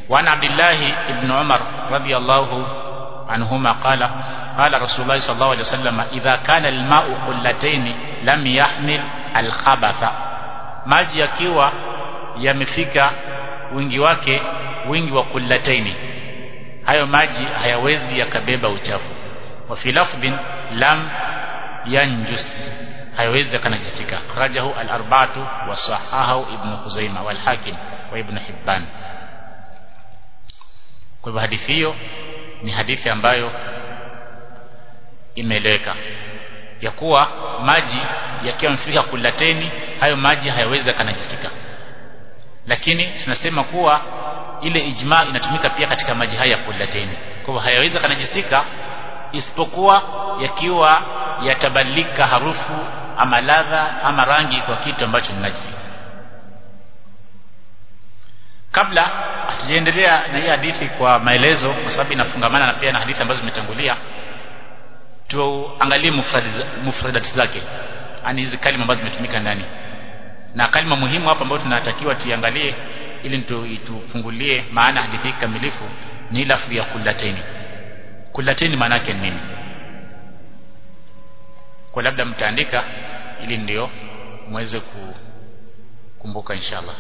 وعن عبد الله بن عمر رضي الله عنهما قال قال رسول الله صلى الله عليه وسلم إذا كان الماء قلتين لم يحمل الخبث maji yakiwa yamefika wingi wake wingi wa kullataini hayo maji hayawezi yakabeba uchafu wa fi lafdhin lam yanjus hayawezi yakanajisika kharajahu al-arba'atu wa sahahahu ibn Khuzaimah wal Hakim wa ibn Hibban kwa hivyo hadithi hiyo ni hadithi ambayo imeeleweka ya kuwa maji yakiwa yamefika kulateni hayo maji hayawezi yakanajisika lakini tunasema kuwa ile ijma inatumika pia katika maji haya kulateni kwa hivyo hayawezi yakanajisika isipokuwa yakiwa yatabadilika harufu ama ladha ama rangi kwa kitu ambacho ni najisi kabla hatujaendelea na hii hadithi kwa maelezo kwa sababu inafungamana na pia na hadithi ambazo zimetangulia tuangalie mufradati zake yani hizi kalima ambazo zimetumika ndani na kalima muhimu hapa ambayo tunatakiwa tuiangalie ili tufungulie maana hadithi hii kamilifu ni lafzi ya kulateni kulateni maana yake ni nini kwa labda mtaandika ili ndio muweze kukumbuka inshallah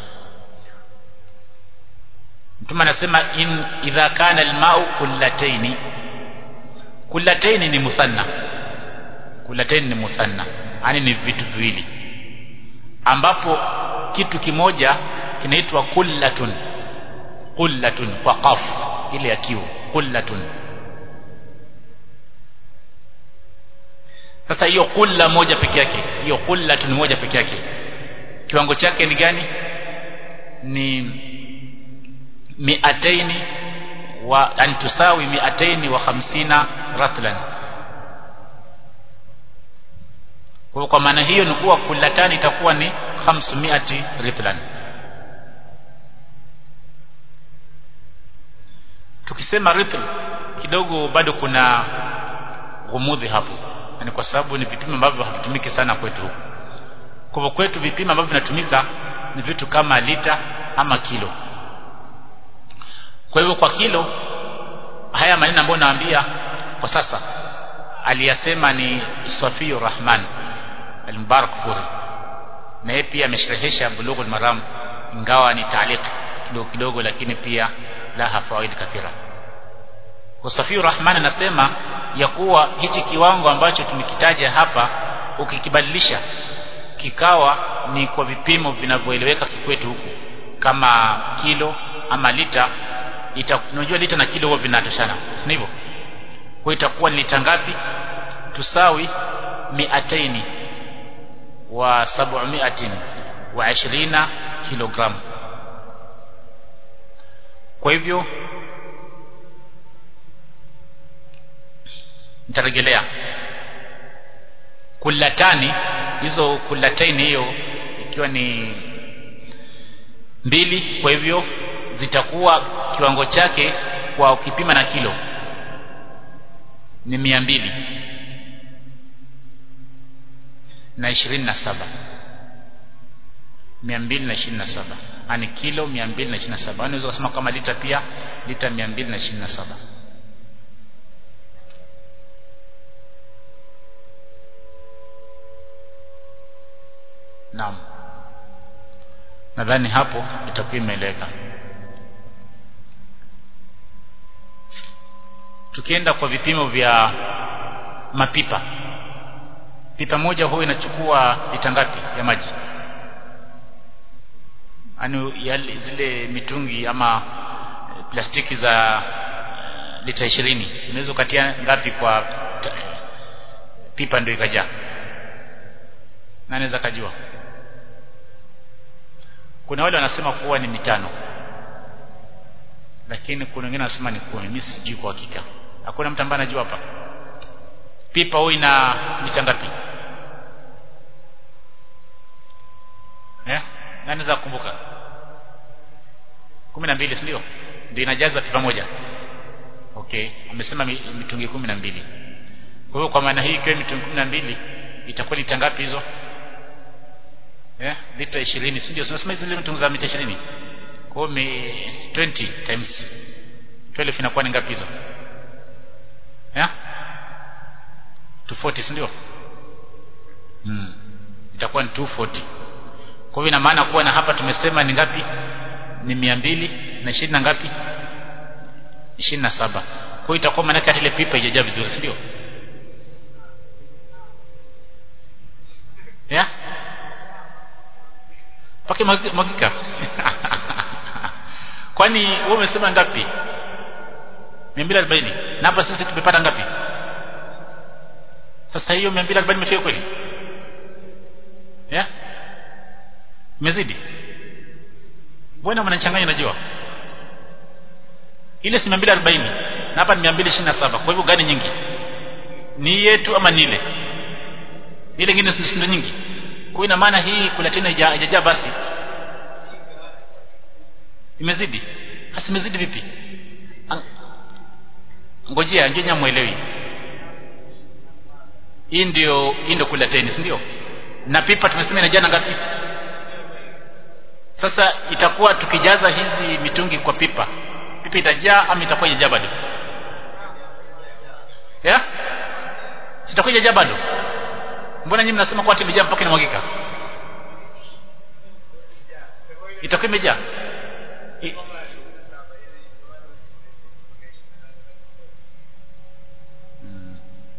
Mtume anasema in idha kana almau kullataini kullataini ni muthanna kullataini ni muthanna yani ni vitu viwili ambapo kitu kimoja kinaitwa kullatun kullatun kwa qaf ile ya kiu kullatun sasa hiyo kulla moja peke yake hiyo kullatun moja peke yake kiwango chake ni gani ni miataini wa an tusawi miataini wa hamsina ratlan kwa kwa maana hiyo ni kuwa kullatani itakuwa ni 500 ritlan tukisema ritl kidogo bado kuna ghumudhi hapo yani kwa sababu ni vipimo ambavyo havitumiki sana kwetu huku kwa hivyo kwetu vipimo ambavyo vinatumika ni vitu kama lita ama kilo kwa hivyo kwa kilo haya maneno ambayo naambia kwa sasa aliyasema ni Safiur Rahman al-Mubarak Furi na yeye pia amesherehesha Bulughul Maram ingawa ni taaliq kidogo kidogo lakini pia laha fawaid kathira kwa Safiur Rahman anasema ya kuwa hichi kiwango ambacho tumekitaja hapa ukikibadilisha kikawa ni kwa vipimo vinavyoeleweka kikwetu huku kama kilo ama lita ita unajua lita na kilo huwa vinatoshana si hivyo kwa itakuwa ni lita ngapi tusawi miataini wa sab'umiatin wa ishirina kilogramu kwa hivyo nitarejelea kullatani hizo kullataini hiyo ikiwa ni mbili kwa hivyo zitakuwa kiwango chake kwa ukipima na kilo ni mia mbili na ishirini na saba mia mbili na ishirini na saba ani kilo mia mbili na ishirini na saba unaweza kusema kama lita pia lita mia mbili na ishirini na saba naam nadhani hapo itakuwa imeeleweka tukienda kwa vipimo vya mapipa pipa moja huwa inachukua lita ngapi ya maji anu zile mitungi ama plastiki za lita ishirini unaweza ukatia ngapi kwa pipa ndio ikajaa nani anaweza kajua kuna wale wanasema kuwa ni mitano lakini kuna wengine wanasema ni kumi mimi sijui kwa hakika hakuna mtu ambaye anajua hapa pipa huwa ina lita ngapi eh nani za kukumbuka 12 si ndio ndio inajaza pipa moja okay amesema mitungi 12 kwa hiyo kwa maana hii ikiwa mitungi 12 itakuwa lita ngapi hizo eh lita 20 si ndio tunasema zile mitungi za mita 20 kwa hiyo 20 times 12 inakuwa ni ngapi hizo ya 240 si ndio hmm. itakuwa ni 240 kwa hivyo ina maana kuwa na hapa tumesema ni ngapi ni mia mbili na ishirini na ngapi ishirini na saba kwa hiyo itakuwa maanake hata ile pipa ijajaa vizuri si ndio ya pake mwagika kwani wewe umesema ngapi 240 na hapa sisi tumepata ngapi sasa hiyo 240 imefika kweli ya imezidi mbona mnachanganya najua ile si 240 na hapa ni 227 kwa hivyo gani nyingi ni yetu ama ni ile ile nyingine si nyingi kwa ina maana hii kula tena haijajaa basi imezidi hasa imezidi vipi ngojea ngenya muelewi hii ndio hii ndio kula teni si ndio na pipa tumesema ina jana ngapi sasa itakuwa tukijaza hizi mitungi kwa pipa pipa itajaa ama itakuwa ijajaa bado ya sitakuwa ijajaa bado mbona nyinyi mnasema kwa imejaa mpaka inamwagika itakuwa imejaa I... hmm.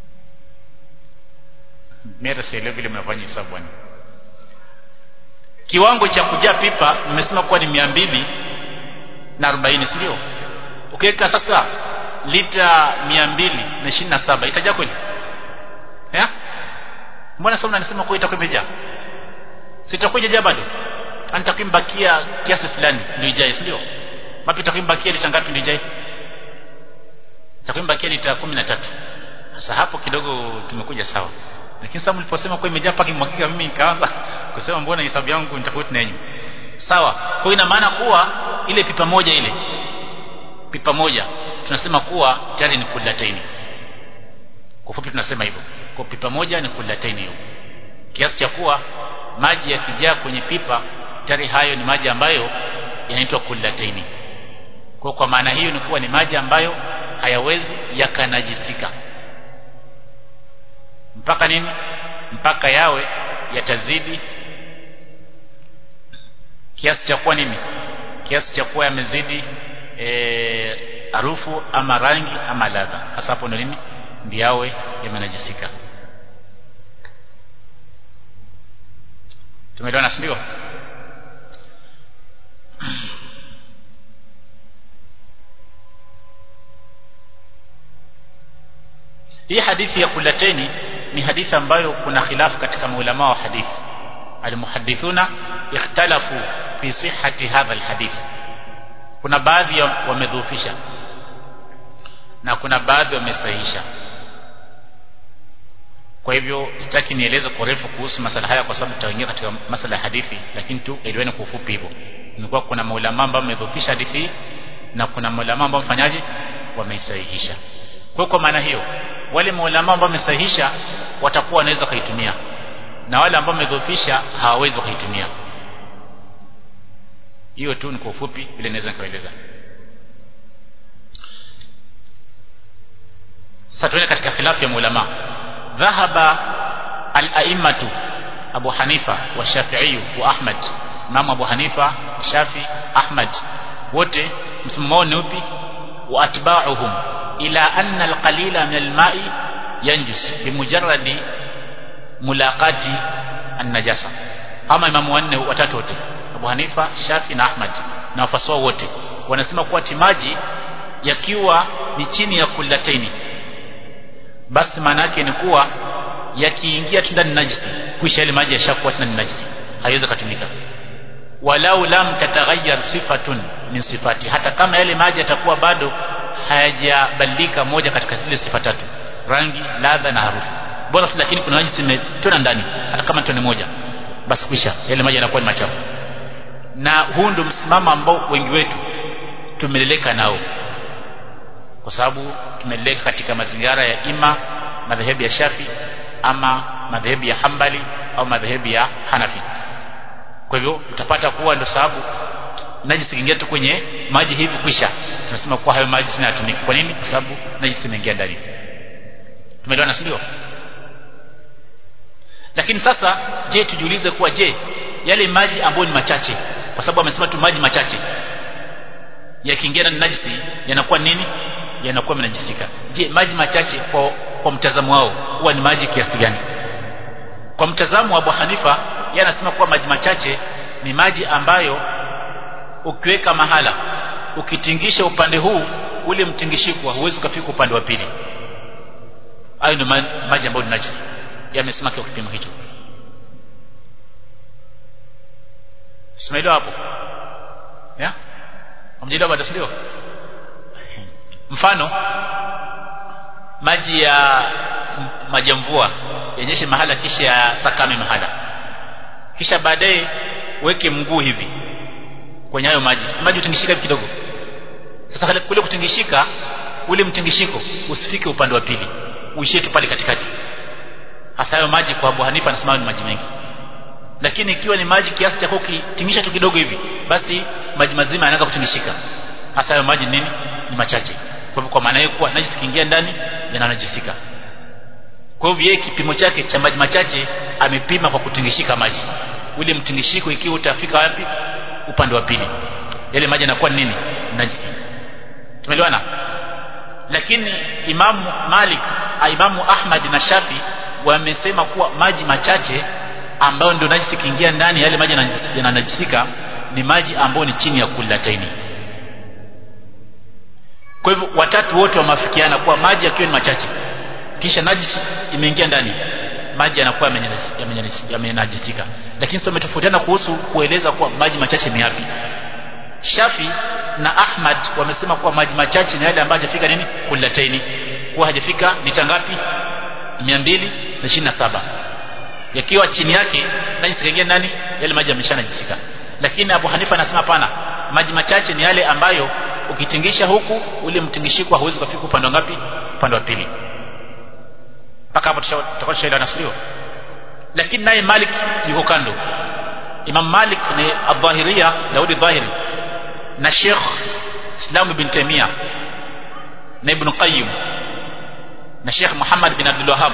mimi hata sielewi vile mnafanya hesabu bwana kiwango cha kujaa pipa mmesema kuwa ni mia mbili na arobaini si ndio ukiweka sasa lita mia mbili na ishirini na saba itajaa kweli ya mbona sasa unasema kuwa itakuwa imejaa sitakuwa ijajaa bado anitakuwa imbakia kiasi fulani ndio ijae si ndio mapi itakuwa imbakia lita ngapi ndio ijae itakuwa imbakia lita kumi na tatu sasa hapo kidogo tumekuja sawa lakini sasa mliposema kuwa imejaa paka imwagika mimi nikaanza kusema mbona hesabu yangu nitakuwa tunenyu sawa kwa ina maana kuwa ile pipa moja ile pipa moja tunasema kuwa tayari ni kullataini kwa fupi tunasema hivyo kwa pipa moja ni kullataini hiyo kiasi cha kuwa maji yakijaa kwenye pipa tayari hayo ni maji ambayo yanaitwa kullataini kwa kwa maana hiyo ni kuwa ni maji ambayo hayawezi yakanajisika mpaka nini mpaka yawe yatazidi kiasi cha kuwa nini kiasi cha kuwa yamezidi harufu e, ama rangi ama ladha hasa hapo ndo nini ndio yawe yamenajisika tumeelewana si ndio hii hadithi ya kulateni ni hadithi ambayo kuna khilafu katika maulama wa hadithi almuhadithuna ikhtalafu fi sihhati hadha alhadith kuna baadhi wamedhoofisha na kuna baadhi wamesahihisha kwa hivyo sitaki nieleze kwa refu kuhusu masala haya kwa sababu tutaingia katika masala ya hadithi lakini tu eleweni kwa ufupi hivyo nimekuwa kuna maulama ambao wamedhoofisha hadithi na kuna maulama ambao mfanyaje wameisahihisha kwa kwa maana hiyo wale maulama ambao wamesahihisha watakuwa wanaweza kuitumia na wale ambao wamedhoofisha hawawezi kuitumia hiyo tu ni kwa ufupi vile naweza nikaeleza sasa tuende katika khilafu ya maulama dhahaba al-a'immatu Abu Hanifa wa Shafi'i wa Ahmad Imam Abu Hanifa Shafi Ahmad wote msimamo wao ni upi wa atba'uhum ila anna al-qalila min al-ma'i yanjus bimujarradi mulaqati an-najasa ama imamu wanne watatu wote Abu Hanifa Shafi na Ahmad na wafaswa wote wanasema kuwa timaji yakiwa ni chini ya kullataini basi maana yake ni kuwa yakiingia tu ndani najisi kisha ile maji yashakuwa tena ni najisi haiwezi kutumika walau lam tataghayyar sifatun min sifati hata kama yale maji yatakuwa bado hayajabadilika moja katika zile sifa tatu rangi ladha na harufu bora tu lakini kuna najisi imetona ndani hata kama tone moja basi kisha yale maji yanakuwa ni machafu na huu ndio msimamo ambao wengi wetu tumeleleka nao kwa sababu tumeleleka katika mazingira ya ima madhehebu ya Shafi ama madhehebu ya Hambali au madhehebu ya Hanafi kwa hivyo utapata kuwa ndio sababu najisi kiingia tu kwenye maji hivi kwisha tunasema kuwa hayo maji sina yatumiki kwa nini kwa sababu najisi imeingia ndani tumeelewana si ndio lakini sasa je tujiulize kuwa je yale maji ambayo ni machache kwa sababu amesema tu maji machache yakiingia ndani najisi yanakuwa nini yanakuwa yanajisika je maji machache kwa, kwa mtazamo wao huwa ni maji kiasi gani kwa mtazamo wa Abu Hanifa yeye anasema kuwa maji machache ni maji ambayo ukiweka mahala ukitingisha upande huu ule mtingishiko huwezi ukafika upande wa pili hayo ndio maji ambayo ni najisi yamesema kwa kipimo hicho Simeelewa hapo ya Hamjelewa bado sio mfano maji ya maji ya mvua yenyeshe mahala kisha ya sakame mahala kisha baadaye weke mguu hivi kwenye hayo maji si maji utingishika kidogo sasa kule kutingishika ule mtingishiko usifike upande wa pili uishie tu pale katikati hasa hayo maji kwa Abu Hanifa anasema ni maji mengi lakini ikiwa ni maji kiasi cha kukitingisha tu kidogo hivi basi maji mazima yanaanza kutingishika hasa hayo maji nini ni machache kwa hivyo kwa maana hiyo kuwa najisi kiingia ndani yananajisika kwa hivyo yeye kipimo chake cha maji machache amepima kwa kutingishika maji ule mtingishiko ikiwa utafika wapi upande wa pili yale maji yanakuwa nini najisi tumeelewana lakini imamu Malik imamu Ahmad na Shafi wamesema kuwa maji machache ambayo ndio najisi kiingia ndani yale maji yananajisika ni maji ambayo ni chini ya kulataini kwa hivyo watatu wote wameafikiana kuwa maji yakiwa ni machache kisha najisi imeingia ndani maji yanakuwa yamenajisika lakini sasa umetofautiana kuhusu kueleza kuwa maji machache ni yapi Shafi na Ahmad wamesema kuwa maji machache ni yale ambayo hajafika nini kulataini kuwa hajafika lita ngapi 227 yakiwa chini yake najisi kaingia ndani yale maji yameshanajisika lakini Abu Hanifa anasema hapana maji machache ni yale ambayo ukitingisha huku ule mtingishiko hauwezi kufika upande wa ngapi upande wa pili mpaka hapo tutakuwa tushaelewana sio lakini naye Malik yuko kando Imam Malik ni Adh-Dhahiria Daudi Dhahiri na Sheikh Islam ibn Taymiyyah na Ibn Qayyim na Sheikh Muhammad bin Abdul Wahhab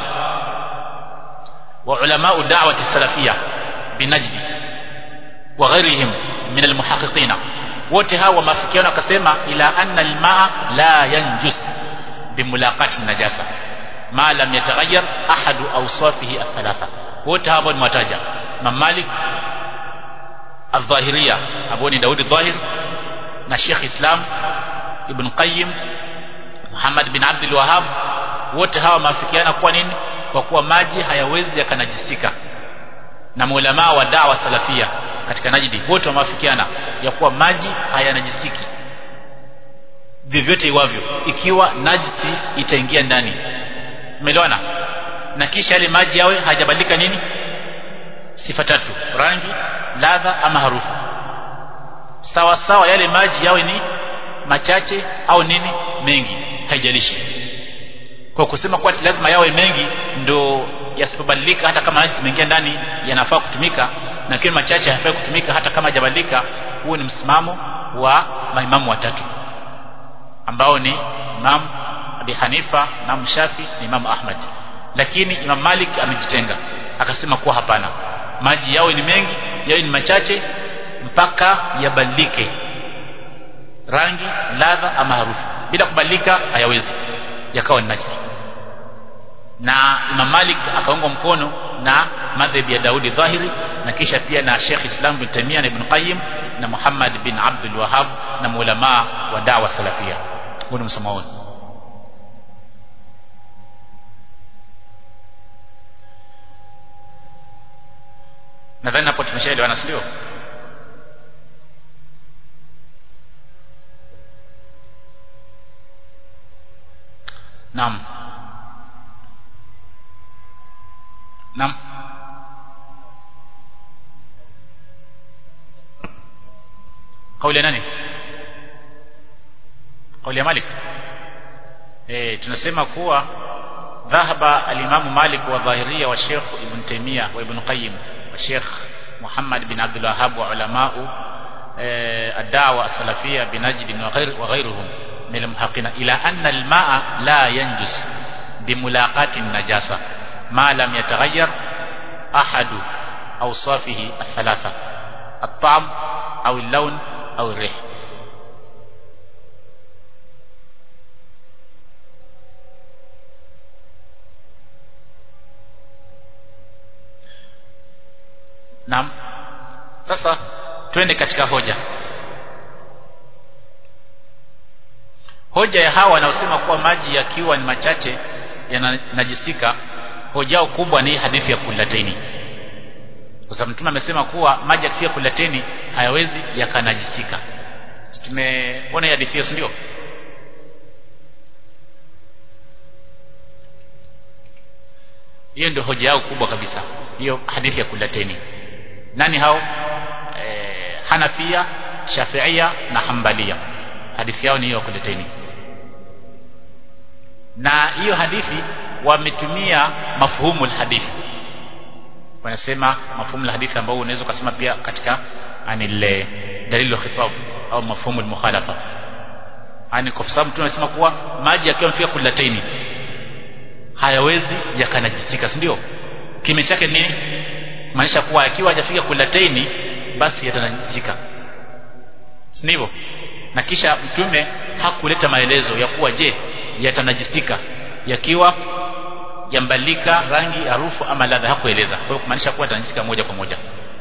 wa ulama da'wati salafiyya binajdi wa ghairihim min almuhaqqiqin wote hawa mafikiano akasema ila anna almaa la yanjus bimulaqati najasa ma lam yataghayyar ahadu awsafihi athalatha wote hawa ni mataja Imam Malik al-Dhahiriyya Abu ni Daudi Dhahir na Sheikh Islam Ibn Qayyim Muhammad bin Abdul Wahhab wote hawa maafikiana kwa nini kwa kuwa maji hayawezi yakanajisika na maulama wa dawa salafia katika Najdi wote wamaafikiana ya kuwa maji hayanajisiki vyovyote iwavyo ikiwa najisi itaingia ndani umeelewana na kisha yale maji yawe hajabadilika nini sifa tatu rangi ladha ama harufu sawa sawa yale maji yawe ni machache au nini mengi haijalishi kwa kusema kuwa lazima yawe mengi ndo yasipobadilika hata kama maji zimeingia ndani yanafaa kutumika na kiwa machache hayafai kutumika hata kama hajabadilika huo ni msimamo wa maimamu watatu ambao ni Imam Abi Hanifa, Imam Shafi na Imam Ahmad lakini Imam Malik amejitenga akasema kuwa hapana maji yawe ni mengi yawe ni machache mpaka yabadilike rangi ladha ama harufu bila kubadilika hayawezi yakawa ni najisi na Imam Malik akaungwa mkono na madhhabi ya Daudi Dhahiri na kisha pia na Sheikh Islam bin Taymiyyah na Ibn Qayyim na Muhammad bin Abdul Wahhab na maulama wa dawa salafia huo ni msomo wao nadhani hapo tumeshaelewana sio Naam. Naam. Kauli ya nani? Kauli ya Malik. Eh, tunasema kuwa dhahaba al-Imam Malik wa Dhahiria wa Sheikh Ibn Taymiyyah wa Ibn Qayyim wa Sheikh Muhammad bin Abdul Wahhab wa ulamau الدعوة السلفية بنجد وغير وغيرهم من المحقين إلى أن الماء لا ينجس بملاقاة النجاسة ما لم يتغير أحد أوصافه الثلاثة الطعم أو اللون أو الريح Naam. Sasa twende katika hoja. Hoja ya hawa wanaosema kuwa maji yakiwa ni machache yananajisika, hoja yao kubwa ni hadithi ya kulateni. Kwa sababu Mtume amesema kuwa maji yakifika kulateni hayawezi yakanajisika. Tumeona hadithi hiyo, si ndio? Hiyo ndio hoja yao kubwa kabisa, hiyo hadithi ya kulateni nani hao e, Hanafia Shafiia na Hambalia hadithi yao ni hiyo kuleteni na hiyo hadithi wametumia mafhumu alhadithi wanasema mafhumu alhadithi ambao unaweza kusema pia katika anile dalilu khitab au mafhumu almukhalafa ani kwa sababu tunasema kuwa maji yakiwa mfika kulateni hayawezi yakanajisika si ndio kime chake nini maanisha kuwa akiwa hajafika kulataini basi yatanajisika si hivyo na kisha mtume hakuleta maelezo ya kuwa je yatanajisika yakiwa yambalika rangi harufu ama ladha hakueleza kwa hiyo kumaanisha kuwa yatanajisika moja kwa moja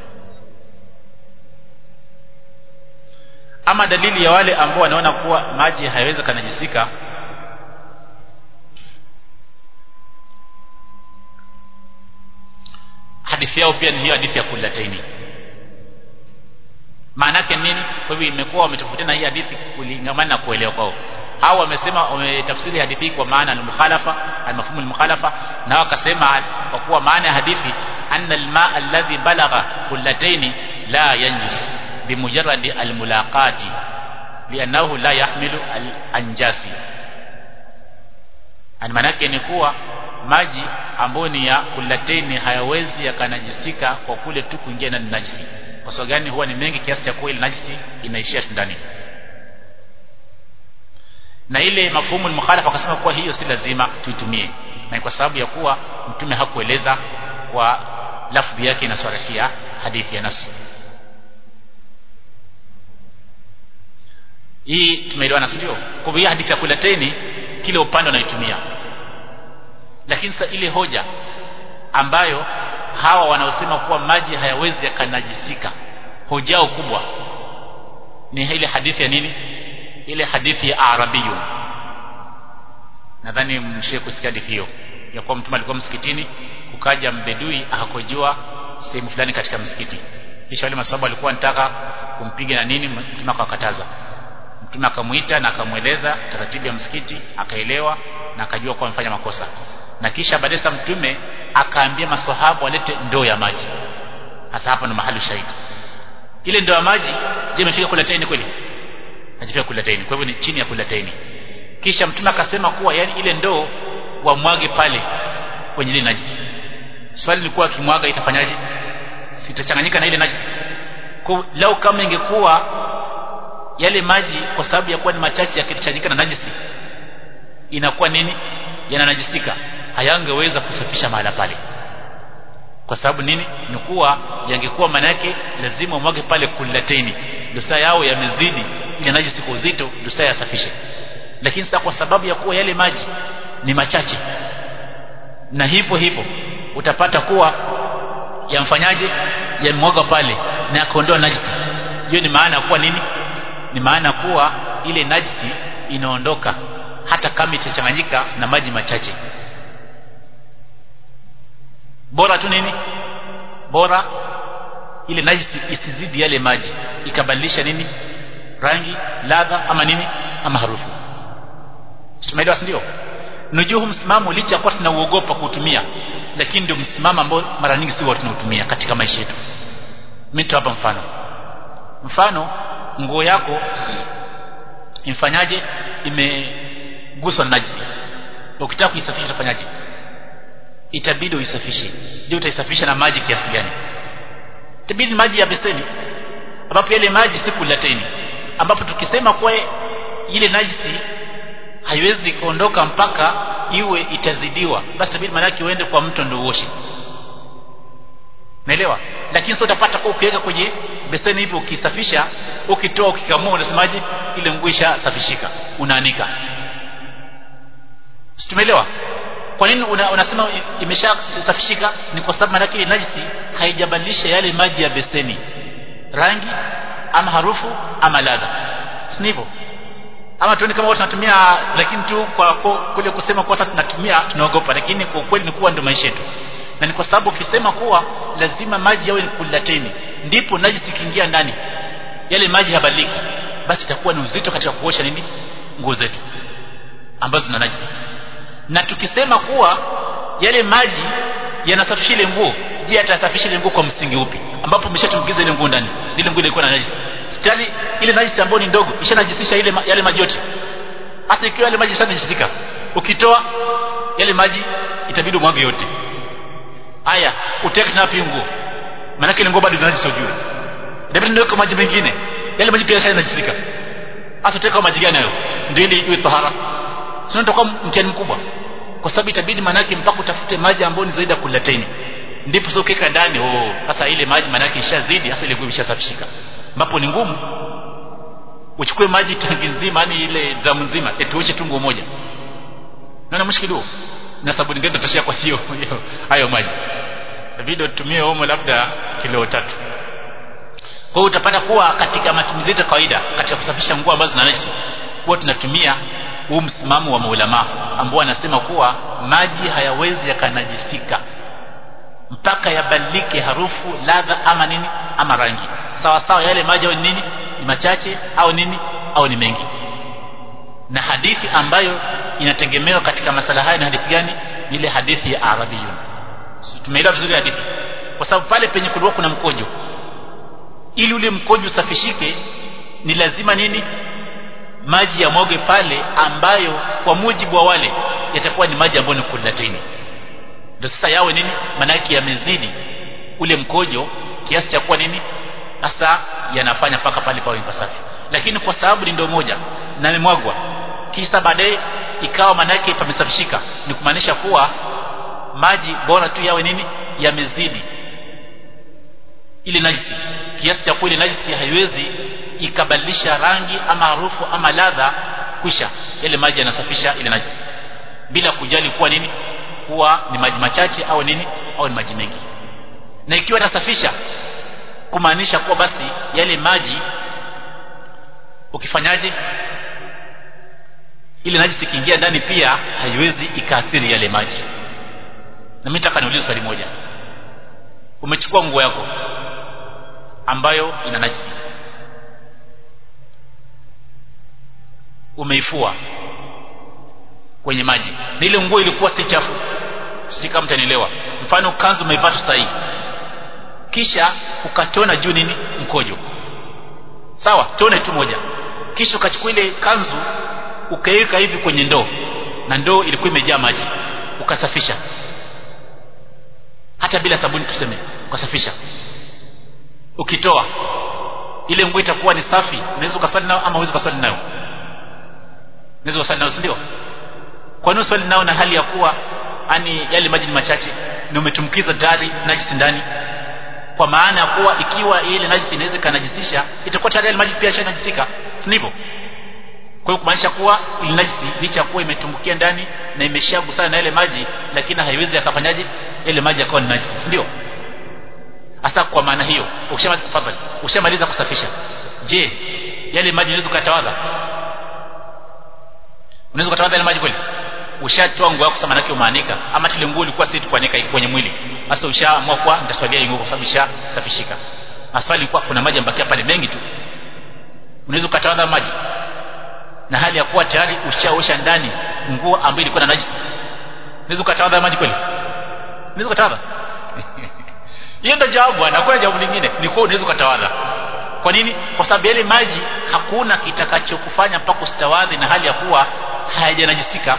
ama dalili ya wale ambao wanaona kuwa maji hayawezi kanajisika hadithi yao pia ni hiyo hadithi ya kulataini maana yake nini kwa hivyo imekuwa wametofautiana hii hadithi kulingamana na kuelewa kwao hao wamesema wametafsiri hadithi kwa maana al-mukhalafa al-mafhum al-mukhalafa na wakasema kwa kuwa maana ya hadithi anna al-maa alladhi balagha kullataini la yanjus bimujarrad al-mulaqati li'annahu la yahmilu al-anjasi maana yake ni kuwa maji ambayo ni ya kulateni hayawezi yakanajisika kwa kule tu kuingia ndani najisi kwa sababu gani huwa ni mengi kiasi cha kuwa ile najisi inaishia ndani na ile mafhumu mukhalafa akasema kuwa hiyo si lazima tuitumie na kwa sababu ya kuwa mtume hakueleza kwa lafdhi yake inaswarihia hadithi ya nasi hii tumeelewana sio kwa hivyo hadithi ya kulateni kile upande wanaitumia lakini sasa ile hoja ambayo hawa wanaosema kuwa maji hayawezi yakanajisika hojao kubwa ni ile hadithi ya nini ile hadithi ya arabiyun nadhani mshie kusikia hadithi hiyo ya kuwa mtume alikuwa msikitini kukaja mbedui akakojua sehemu fulani katika msikiti kisha wale maswahaba walikuwa wanataka kumpiga na nini mtume akawakataza mtume akamuita na akamweleza taratibu ya msikiti akaelewa na akajua kuwa amefanya makosa na kisha baadaye mtume akaambia maswahaba walete ndoo ya maji hasa hapa ndo mahali shahidi ile ndoo ya maji je imefika kulateni kweli hajafika kulateni kwa hivyo ni chini ya kulateni kisha mtume akasema kuwa yani ile ndoo wamwage pale kwenye ile najisi swali lilikuwa akimwaga itafanyaje sitachanganyika na ile najisi kwa lau kama ingekuwa yale maji kwa sababu ya kuwa ni machache yakichanganyika na najisi inakuwa nini yananajisika hayangeweza kusafisha mahala pale kwa sababu nini ni kuwa yangekuwa maana yake lazima umwage pale kulateni dosa yao yamezidi ile najisi kwa uzito dosa yasafishe lakini sasa kwa sababu ya kuwa yale maji ni machache na hivyo hivyo utapata kuwa yamfanyaje yamwaga pale na akaondoa najisi hiyo ni maana kuwa nini ni maana kuwa ile najisi inaondoka hata kama itachanganyika na maji machache bora tu nini bora ile najisi isizidi yale maji ikabadilisha nini rangi ladha ama nini ama harufu tumeelewa ndio nujuhu msimamo licha kwa tunauogopa kuutumia lakini ndio msimamo ambao mara nyingi si watu tunautumia katika maisha yetu mimi hapa mfano mfano nguo yako imfanyaje imeguswa na najisi ukitaka kuisafisha utafanyaje itabidi uisafishe je utaisafisha na maji kiasi gani itabidi maji ya beseni ambapo yale maji si kulateni ambapo tukisema kwa ile najisi haiwezi kuondoka mpaka iwe itazidiwa basi tabidi maana yake uende kwa mto ndio uoshe naelewa lakini sasa utapata kwa ukiweka kwenye beseni hivi ukisafisha ukitoa ukikamua unasemaje ile nguo ishasafishika unaanika tumeelewa kwa nini una, unasema imeshasafishika ni kwa sababu maana ile najisi haijabadilisha yale maji ya beseni rangi ama harufu ama ladha si hivyo ama tuone kama watu tunatumia lakini tu kwa kule kusema kwa sasa tunatumia tunaogopa lakini kwa kweli ni kuwa ndio maisha yetu na ni kwa sababu ukisema kuwa lazima maji yawe kulateni ndipo najisi ikiingia ndani yale maji habadiliki basi itakuwa ni uzito katika kuosha nini nguo zetu ambazo zina najisi na tukisema kuwa yale maji yanasafisha ile nguo je atasafisha ile nguo kwa msingi upi ambapo umeshatumkiza ile nguo ndani ile nguo ilikuwa na najisi tayari ile najisi ambayo ni ndogo ishanajisisha ile yale maji yote hasa ikiwa yale maji yanajisika ukitoa yale maji itabidi umwage yote haya uteke tena pia nguo maana ile nguo bado ina najisi ujue ndio ndio maji mengine yale maji pia yanajisika hasa uteka maji gani hayo ndio ili iwe tahara sio nitakuwa mtihani mkubwa kwa sababu itabidi manake mpaka utafute maji ambayo ni zaidi ya kulateni ndipo sio keka ndani oh sasa ile maji manake ishazidi hasa ile nguo ishasafishika ambapo ni ngumu uchukue maji tangi nzima yani ile dramu nzima etuoshe tu nguo moja naona mushkili huo na sabuni gani tutashia kwa hiyo hayo maji video tutumie omo labda kilo tatu kwa hiyo utapata kuwa katika matumizi yetu kawaida katika kusafisha nguo ambazo zina najisi huwa tunatumia huu msimamo wa maulama ambao anasema kuwa maji hayawezi yakanajisika mpaka yabadilike harufu ladha ama nini ama rangi sawa sawa yale maji au nini ni machache au nini au ni mengi na hadithi ambayo inategemewa katika masala haya ni hadithi gani ni ile hadithi ya arabiyun tumeelewa vizuri hadithi kwa sababu pale penye kulikuwa kuna mkojo ili ule mkojo usafishike ni lazima nini maji ya mwage pale ambayo kwa mujibu wa wale yatakuwa ni maji ambayo ni kulatini ndio sasa yawe nini manake yamezidi ule mkojo kiasi cha kuwa nini sasa yanafanya paka pale pawe pasafi lakini kwa sababu ni ndoo moja na imemwagwa kisha baadaye ikawa manake pamesafishika ni kumaanisha kuwa maji bora tu yawe nini yamezidi ile najisi kiasi cha kuwa ile najisi haiwezi ikabadilisha rangi ama harufu ama ladha kwisha yale maji yanasafisha ile najisi bila kujali kuwa nini kuwa ni maji machache au nini au ni maji mengi na ikiwa itasafisha kumaanisha kuwa basi yale maji ukifanyaje ile najisi ikiingia ndani pia haiwezi ikaathiri yale maji na mimi nataka niulize swali moja umechukua nguo yako ambayo ina najisi umeifua kwenye maji na ile nguo ilikuwa si chafu sisi kama mtanielewa mfano kanzu umeivaa tu sahihi kisha ukatona juu nini mkojo sawa tone tu moja kisha ukachukua ile kanzu ukaiweka hivi kwenye ndoo na ndoo ilikuwa imejaa maji ukasafisha hata bila sabuni tuseme ukasafisha ukitoa ile nguo itakuwa ni safi unaweza ukaswali nayo ama uwezi ukaswali nayo unaweza ukaswali nayo si ndio kwa nini uswali nao na hali ya kuwa ani yale maji ni machache na umetumkiza tayari najisi ndani kwa maana ya kuwa ikiwa ile najisi inaweza kanajisisha itakuwa tayari yale maji pia yashanajisika si ndivyo kwa hiyo kumaanisha kuwa ile najisi licha kuwa imetumbukia ndani na imeshagusana na yale maji lakini haiwezi akafanyaje ile maji yakawa ni najisi si ndio hasa kwa maana hiyo ukishamaliza tafadhali ukishamaliza kusafisha je yale maji unaweza kutawadha unaweza kutawadha yale maji kweli ushatoa nguo yako maana yake umaanika ama ile nguo ilikuwa si kuanika kwenye mwili sasa ushaamua kwa nitaswalia nguo kwa sababu ishasafishika maswali ilikuwa kuna maji ambakia pale mengi tu unaweza kutawadha maji na hali ya kuwa tayari ushaosha ndani nguo ambayo ilikuwa na najisi unaweza kutawadha maji kweli unaweza kutawadha hiyo ndio jawabu bwana hakuna jawabu lingine ni kwa unaweza kutawadha kwa nini kwa sababu yale maji hakuna kitakachokufanya mpaka ustawadhi na hali ya kuwa hayajanajisika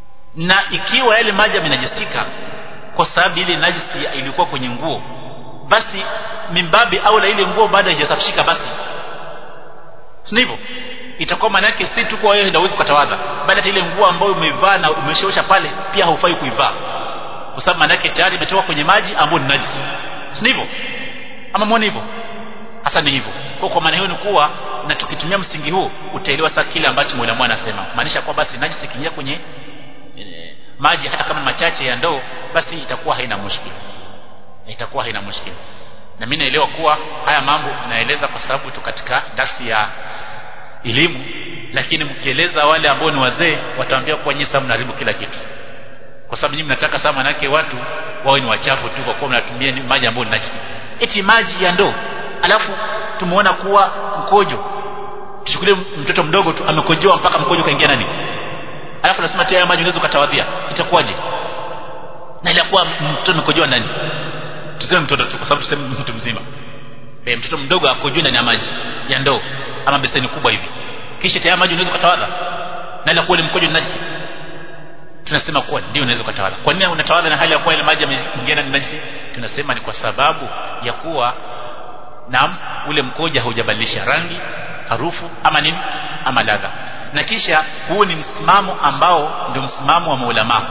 na ikiwa yale maji yamenajisika kwa sababu ile najisi ilikuwa kwenye nguo basi mimbabi au la ile nguo baada haijasafishika basi si hivyo itakuwa maana yake si tu kwa wewe ndio ukatawadha bali hata ile nguo ambayo umeivaa na umeshaosha pale pia haufai kuivaa kwa sababu maana yake tayari imetoka kwenye maji ambayo ni najisi si hivyo ama muone hivyo hasa ni hivyo kwa kwa maana hiyo ni kuwa na tukitumia msingi huu utaelewa sasa kile ambacho mwalimu anasema maanisha kwa basi najisi ikiingia kwenye e, maji hata kama machache ya ndoo basi itakuwa haina mushkili itakuwa haina mushkili na mimi naelewa kuwa haya mambo naeleza kwa sababu tu katika darsi ya elimu lakini mkieleza wale ambao ni wazee wataambia kuwa nyinyi sasa mnaharibu kila kitu kwa sababu nyinyi mnataka sana manake watu wawe ni wachafu tu kwa kuwa mnatumia maji ambayo ni najisi eti maji ya ndoo alafu tumeona kuwa mkojo tuchukulie mtoto mdogo tu amekojoa mpaka mkojo kaingia nani alafu nasema tena maji unaweza ukatawadhia itakuwaje na ilakuwa mtoto amekojoa ndani tuseme mtoto tu kwa sababu tuseme mtu mzima e, mtoto mdogo akojoe ndani ya maji ya ndoo ama beseni kubwa hivi kisha tayari maji unaweza ukatawadha na ile kuwa ile mkojo ni najisi tunasema kuwa ndio unaweza ukatawadha kwa nini unatawadha na hali ya kuwa ile maji yameingia ndani najisi tunasema ni kwa sababu ya kuwa naam ule mkojo haujabadilisha rangi harufu ama nini ama ladha na kisha huu ni msimamo ambao ndio msimamo wa maulama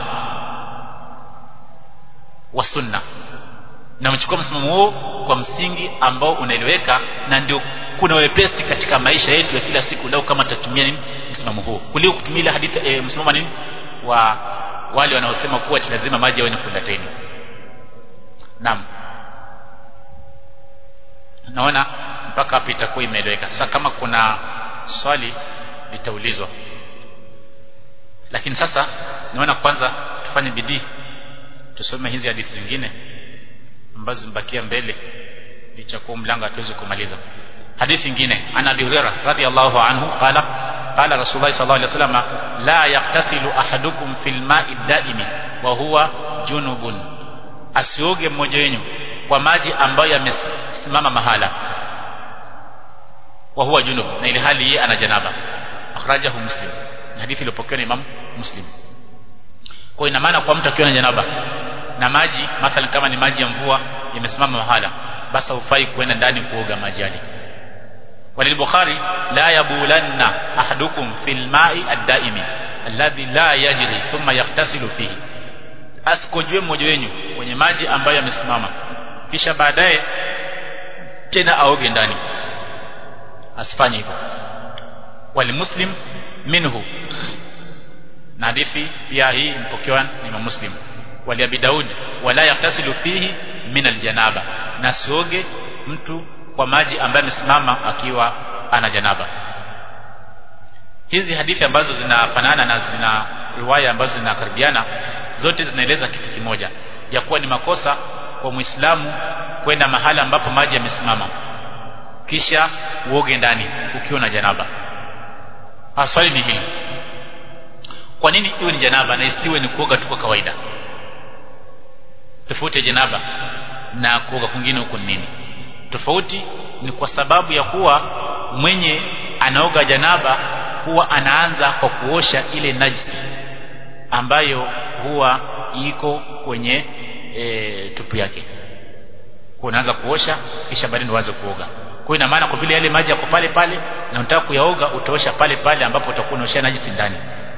wa sunna na mchukua msimamo huo kwa msingi ambao unaeleweka na ndio kuna wepesi katika maisha yetu ya kila siku lau kama tutatumia nini msimamo huo kuliko kutumia ile hadithi e, msimamo nini wa wale wanaosema kuwa lazima maji yawe ni kulateni naam naona mpaka hapa itakuwa imeeleweka sasa kama kuna swali litaulizwa lakini sasa naona kwanza tufanye bidii tusome hizi hadithi zingine ambazo zimebakia mbele licha kuwa mlango hatuwezi kumaliza hadithi nyingine ana abi hurairah radhiyallahu anhu qala qala rasulullah sallallahu alaihi wasallam la yaktasilu ahadukum fil ma'i daimi wa huwa junubun asioge mmoja wenu kwa maji ambayo yamesimama mahala wa huwa junub na ile hali yeye ana janaba akhrajahu muslim hadithi iliyopokewa na imam muslim kwa ina maana kwa mtu akiwa na janaba na maji mathalan kama ni maji ya mvua yamesimama mahala basi hufai kuenda ndani kuoga maji yale وللبخاري لا يبولن أحدكم في الماء الدائم الذي لا يجري ثم يغتسل فيه asikojwe mmoja wenu kwenye maji ambayo yamesimama kisha baadaye tena aoge ndani asifanye hivyo walimuslim minhu na hadithi pia hii mpokewa ni Imam Muslim wali Abi Daud wala yaktasilu fihi min aljanaba na sioge mtu kwa maji ambaye amesimama akiwa ana janaba hizi hadithi ambazo zinafanana na zina riwaya ambazo zinakaribiana zote zinaeleza kitu kimoja ya kuwa ni makosa kwa Muislamu kwenda mahala ambapo maji yamesimama kisha uoge ndani ukiwa na janaba swali ni hili kwa nini iwe ni janaba na isiwe ni kuoga tu kwa kawaida tofauti ya janaba na kuoga kwingine huko ni nini tofauti ni kwa sababu ya kuwa mwenye anaoga janaba huwa anaanza kwa kuosha ile najisi ambayo huwa iko kwenye e, tupu yake kwa unaanza kuosha kisha baadaye ndio uanze kuoga kwa ina maana kwa vile yale maji yako pale pale na unataka kuyaoga utaosha pale pale ambapo utakuwa unaosha najisi ndani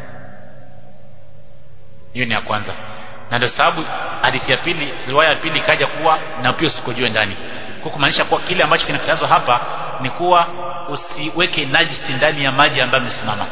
hiyo ni ya kwanza na ndio sababu hadithi ya pili riwaya ya pili ikaja kuwa na pia usikojue ndani kwa kumaanisha kuwa kile ambacho kinakatazwa hapa ni kuwa usiweke najisi ndani ya maji ambayo yamesimama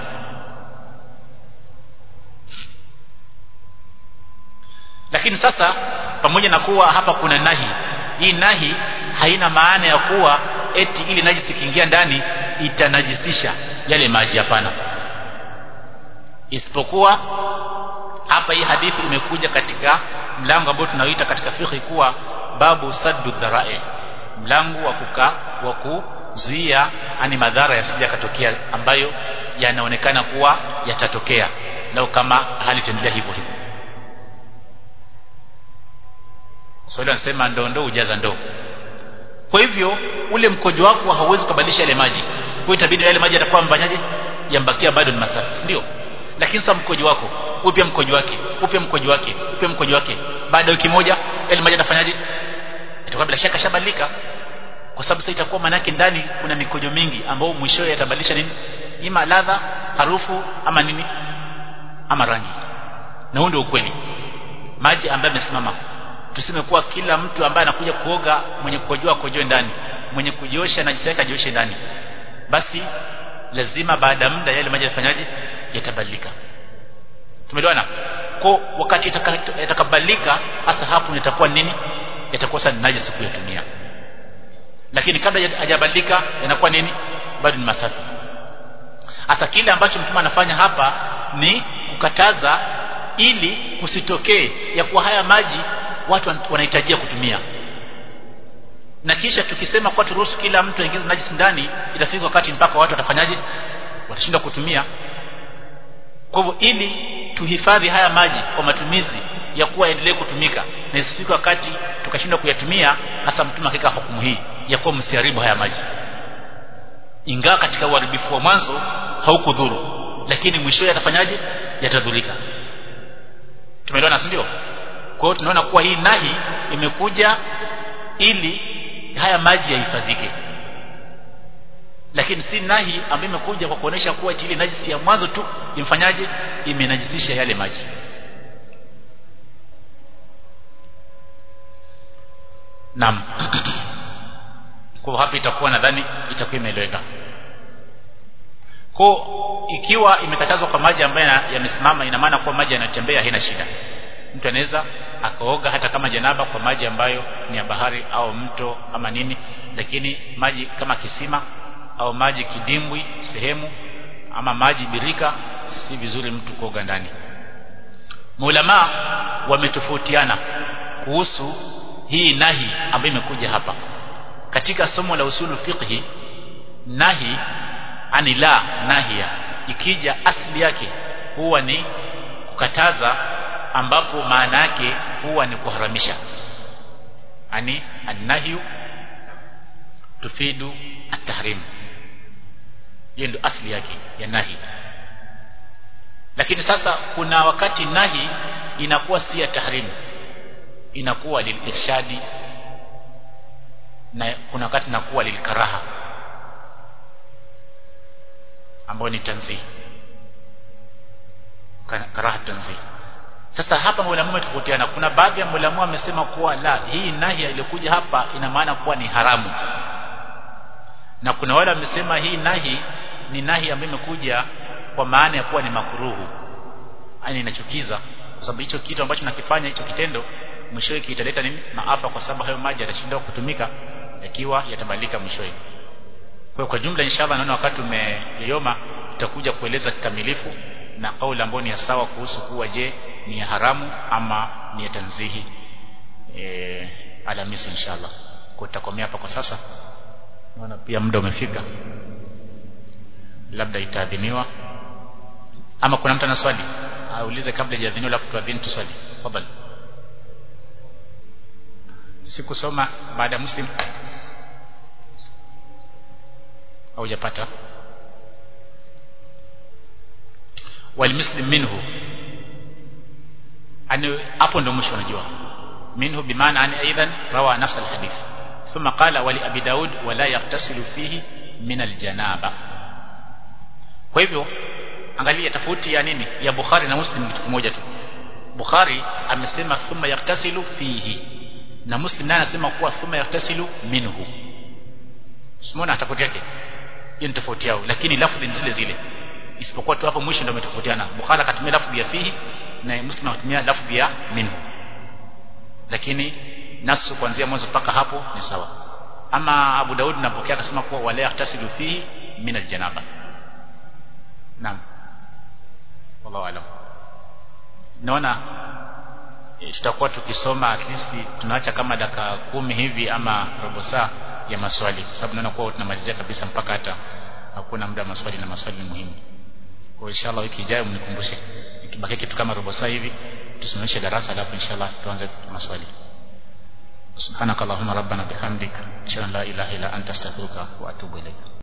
lakini sasa pamoja na kuwa hapa kuna nahi hii nahi haina maana ya kuwa eti ili najisi ikiingia ndani itanajisisha yale maji hapana isipokuwa hapa hii hadithi imekuja katika mlango ambao tunaoita katika fikhi kuwa babu saddu dharai mlango wa kuka wa kuzuia ani madhara yasije katokea ambayo yanaonekana kuwa yatatokea lau kama hali itaendelea hivyo hivyo Swali so, anasema ndoo ndoo ujaza ndoo kwa hivyo ule mkojo wako hauwezi kubadilisha ile maji kwa itabidi yale maji yatakuwa mfanyaje yambakia bado ni masafi ndio lakini sasa mkojo wako upya mkojo wake upya mkojo wake upya mkojo wake baada ya wiki moja yale maji yatafanyaje itakuwa bila shaka shabadilika kwa sababu sasa itakuwa manake ndani kuna mikojo mingi ambayo mwishowe yatabadilisha nini ima ladha harufu ama nini ama rangi na huo ndio ukweli maji ambayo yamesimama tuseme kuwa kila mtu ambaye anakuja kuoga mwenye kukojoa kojoe ndani mwenye kujiosha na jisaka jioshe ndani basi lazima baada ya muda yale maji yafanyaje yatabadilika tumeelewana kwa wakati yatakabadilika hasa hapo itakuwa nini yatakuwa sasa najisi kuyatumia lakini kabla hajabadilika yanakuwa nini bado ni masafi hasa kile ambacho mtume anafanya hapa ni kukataza ili kusitokee ya kuwa haya maji watu wanahitajia kutumia na kisha tukisema kwa turuhusu kila mtu aingize najisi ndani itafika wakati mpaka watu watafanyaje watashindwa kutumia kwa hivyo ili tuhifadhi haya maji kwa matumizi ya kuwa endelee kutumika na isifike wakati tukashindwa kuyatumia hasa mtume akika hukumu hii ya kuwa msiharibu haya maji ingawa katika uharibifu wa mwanzo haukudhuru lakini mwishowe yatafanyaje yatadhurika tumeelewana si ndio kwa hiyo tunaona kuwa hii nahi imekuja ili haya maji yahifadhike lakini si nahi ambayo imekuja kwa kuonesha kuwa ile najisi ya mwanzo tu imfanyaje imenajisisha yale maji Naam. kwa hapa itakuwa nadhani itakuwa imeeleweka. Kwa ikiwa imekatazwa kwa maji ambayo yamesimama ina maana kuwa maji yanatembea haina shida. Mtu anaweza akaoga hata kama janaba kwa maji ambayo ni ya bahari au mto ama nini lakini maji kama kisima au maji kidimbwi sehemu ama maji birika si vizuri mtu kuoga ndani. Maulama wametofautiana kuhusu hii nahi ambayo imekuja hapa katika somo la usulu fiqhi nahi anila nahia ikija asli yake huwa ni kukataza ambapo maana yake huwa ni kuharamisha ani annahyu tufidu at-tahrim hiyo ndio asli yake ya nahi lakini sasa kuna wakati nahi inakuwa si ya tahrim inakuwa lilirshadi na kuna wakati inakuwa lilkaraha ambayo ni tanzih karaha tanzih sasa hapa maulamu wametofautiana kuna baadhi ya maulamu wamesema kuwa la hii nahi iliyokuja hapa ina maana kuwa ni haramu na kuna wale wamesema hii nahi ni nahi ambayo imekuja kwa maana ya kuwa ni makuruhu yani inachukiza kwa sababu hicho kitu ambacho nakifanya hicho kitendo mwishowe kitaleta nini maafa kwa sababu hayo maji yatashindwa kutumika yakiwa yatabadilika mwishowe kwa kwa jumla inshallah naona wakati umeyoma tutakuja kueleza kikamilifu na kauli ambayo ni ya sawa kuhusu kuwa je ni ya haramu ama ni ya tanzihi e, alamisi inshallah kwa tutakomea hapa kwa sasa naona pia muda umefika labda itaadhiniwa ama kuna mtu ana swali aulize kabla hajaadhiniwa labda tuadhini tuswali tafadhali sikusoma baada ya muslim haujapata walmuslim minhu ani hapo ndio mwisho unajua minhu bimaana ani aidan rawa nafs alhadith ثم قال ولأبي داود ولا يغتسل فيه من الجنابة kwa hivyo angalia tofauti ya nini ya Bukhari na Muslim kitu kimoja tu Bukhari amesema thumma yaktasilu fihi na Muslim naye anasema kuwa thumma yaktasilu minhu Simona tofauti yake hiyo ni tofauti yao lakini lafzi ni zile zile isipokuwa tu hapo mwisho ndio umetofautiana Bukhari akatumia lafzi ya fihi na Muslim akatumia lafzi ya minhu lakini nasu kuanzia mwanzo mpaka hapo ni sawa ama Abu Daud napokea akasema kuwa wala yaktasilu fihi min aljanaba naam wallahu alam naona e, tutakuwa tukisoma at least tunaacha kama dakika kumi hivi ama robo saa ya maswali kwa sababu naona kuwa tunamalizia kabisa mpaka hata hakuna muda wa maswali na maswali ni muhimu kwa inshallah wiki ijayo mnikumbushe ikibaki kitu kama robo saa hivi tusimamishe darasa alafu inshallah tuanze maswali سبحانك اللهم ربنا بحمدك اشهد ان لا اله الا انت استغفرك واتوب اليك